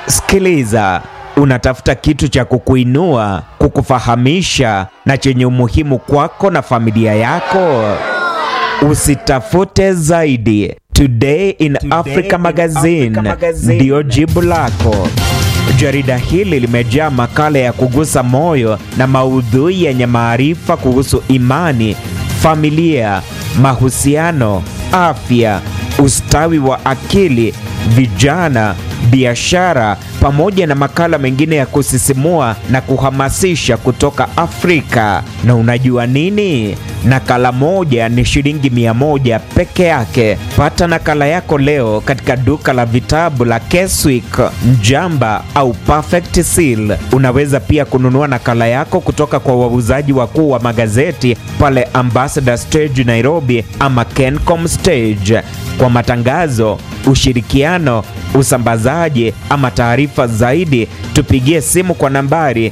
Sikiliza, unatafuta kitu cha kukuinua, kukufahamisha na chenye umuhimu kwako na familia yako. Usitafute zaidi. Today in Africa Magazine ndiyo jibu lako. Jarida hili limejaa makala ya kugusa moyo na maudhui yenye maarifa kuhusu imani, familia, mahusiano, afya, ustawi wa akili, vijana, biashara pamoja na makala mengine ya kusisimua na kuhamasisha kutoka Afrika. Na unajua nini? Nakala moja ni shilingi mia moja peke yake. Pata nakala yako leo katika duka la vitabu la Keswick, Mjamba au Perfect Seal. Unaweza pia kununua nakala yako kutoka kwa wauzaji wakuu wa magazeti pale Ambassador Stage Nairobi ama Kencom Stage. Kwa matangazo, ushirikiano, usambazaji ama taarifa zaidi, tupigie simu kwa nambari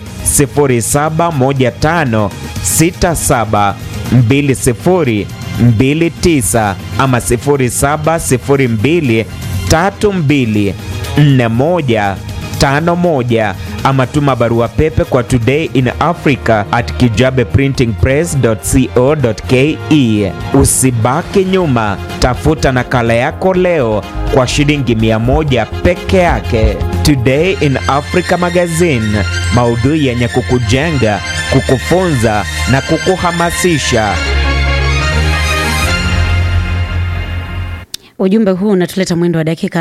071567 2029 ama 0702 32 41 51 ama tuma barua pepe kwa today in africa at kijabeprintingpress.co.ke. Usibaki nyuma, tafuta nakala yako leo kwa shilingi mia moja peke yake. Today in Africa Magazine, maudhui yenye kukujenga, kukufunza na kukuhamasisha. Ujumbe huu unatuleta mwendo wa dakika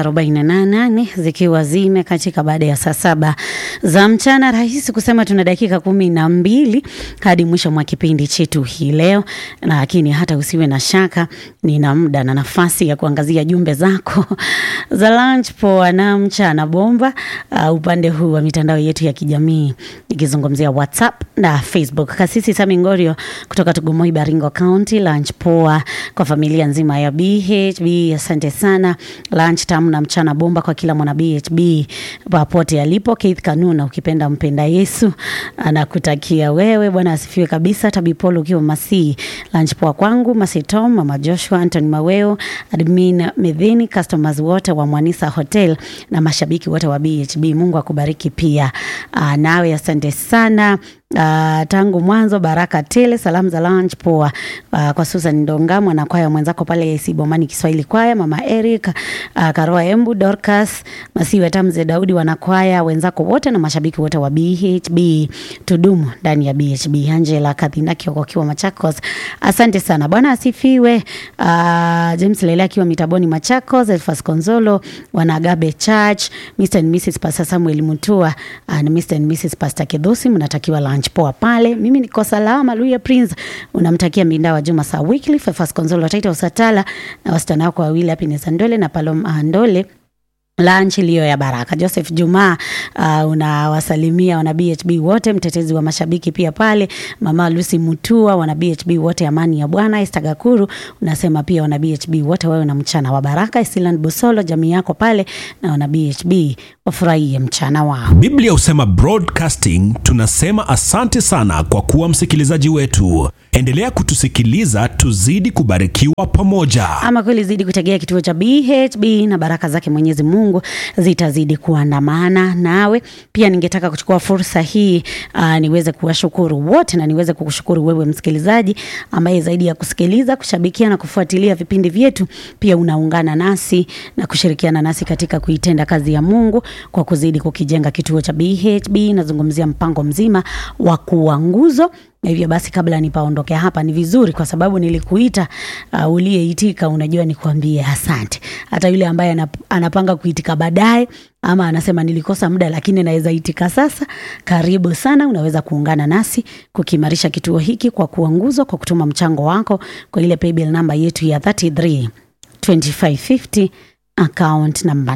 48 zikiwa zime katika baada ya saa saba za mchana. Rahisi kusema tuna dakika kumi na mbili hadi mwisho mwa kipindi chetu hii leo, lakini hata usiwe na shaka, nina muda na nafasi ya kuangazia jumbe zako za lunch poa na mchana bomba, uh, upande huu wa mitandao yetu ya kijamii nikizungumzia WhatsApp na Facebook. Kasisi Sami Ngorio kutoka Tugumoi, Baringo County, lunch poa kwa familia nzima ya BHB Asante sana. Lunch tamu na mchana bomba kwa kila mwana BHB popote alipo. Keith Kanuna, ukipenda mpenda Yesu, anakutakia wewe. Bwana asifiwe kabisa. Tabipolo ukiwa Masii, lunch poa kwangu. Masitom, Mama Joshua, Anthony Maweo, admin Medhini, customers wote wa Mwanisa Hotel na mashabiki wote wa BHB. Mungu akubariki pia. Aa, nawe asante sana. Uh, tangu mwanzo baraka tele. Salamu za lunch poa uh, kwa Susan Ndonga mwanakwaya mwenzako pale Sibomani Kiswahili kwaya, mama Eric uh, Karoa Embu, Dorcas Masiwe, Tamze Daudi, wanakwaya wenzako wote na mashabiki wote wa BHB. Tudumu ndani ya BHB. Angela Kathinaki wakiwa Machakos, asante sana. Bwana asifiwe. Uh, James Lele akiwa Mitaboni Machakos, Elfas Konzolo wanagabe Church, Mr and Mrs Pastor Samuel Mutua uh, na Mr and Mrs Pastor Kedosi, mnatakiwa lunch poa pale. Mimi niko salama. Luya Prince unamtakia Mbinda wa Juma Saa Weekly, Fefas Konzolo Taita Usatala na wasichana wako wawili Happiness Andole na Paloma Andole lunch iliyo ya baraka. Joseph Juma uh, unawasalimia wana BHB wote, mtetezi wa mashabiki pia pale, mama Lucy Mutua, wana BHB wote, amani ya Bwana. Esther Gakuru unasema pia wana BHB wote wawe na mchana wa baraka. Silan Busolo, jamii yako pale na wana BHB wafurahie mchana wao. Biblia husema broadcasting, tunasema asante sana kwa kuwa msikilizaji wetu. Endelea kutusikiliza, tuzidi kubarikiwa pamoja. Ama kweli zidi kutegea kituo cha BHB na baraka zake Mwenyezi Mungu zitazidi kuandamana nawe. Pia ningetaka kuchukua fursa hii uh, niweze kuwashukuru wote na niweze kukushukuru wewe msikilizaji ambaye zaidi ya kusikiliza, kushabikia na kufuatilia vipindi vyetu, pia unaungana nasi na kushirikiana nasi katika kuitenda kazi ya Mungu kwa kuzidi kukijenga kituo cha BHB. Nazungumzia mpango mzima wa kuwa nguzo na hivyo basi, kabla nipaondoke hapa, ni vizuri kwa sababu nilikuita, uh, uliyeitika, unajua nikuambie asante. Hata yule ambaye anap, anapanga kuitika baadaye ama anasema nilikosa muda, lakini naweza itika sasa, karibu sana. Unaweza kuungana nasi kukiimarisha kituo hiki kwa kuwa nguzo, kwa kutuma mchango wako kwa ile paybill namba yetu ya 33 2550 account number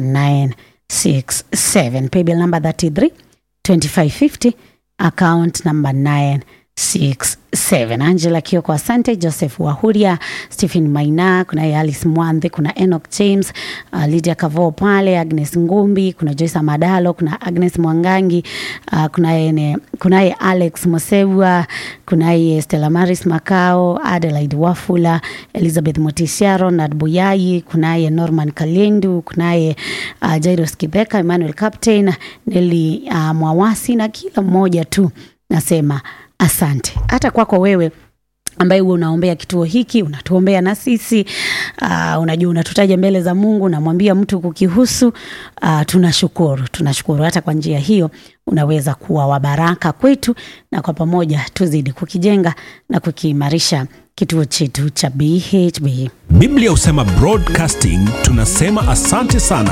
967 paybill number 33 2550 account number 9 67 Angela Kioko, asante. Joseph Wahuria, Stephen Maina, kunaye Alice Mwandhe, kuna Enoch James, uh, Lydia Kavo pale, Agnes Ngumbi, kuna Joyce Amadalo, kuna Agnes Mwangangi, uh, kunaye ne- kunaye Alex Mosewa, kunaye Stella Maris Makao, Adelaide Wafula, Elizabeth Motisiaro, Nad Buyai, kunaye Norman Kalendu, kunaye uh, Jairus Kibeka, Emmanuel Captain, Neli uh, Mwawasi na kila mmoja tu nasema asante hata kwako wewe ambaye huwa unaombea kituo hiki unatuombea na sisi uh, unajua unatutaja mbele za mungu unamwambia mtu kukihusu uh, tunashukuru tunashukuru hata kwa njia hiyo unaweza kuwa wa baraka kwetu na kwa pamoja tuzidi kukijenga na kukiimarisha kituo chetu cha bhb biblia husema broadcasting tunasema asante sana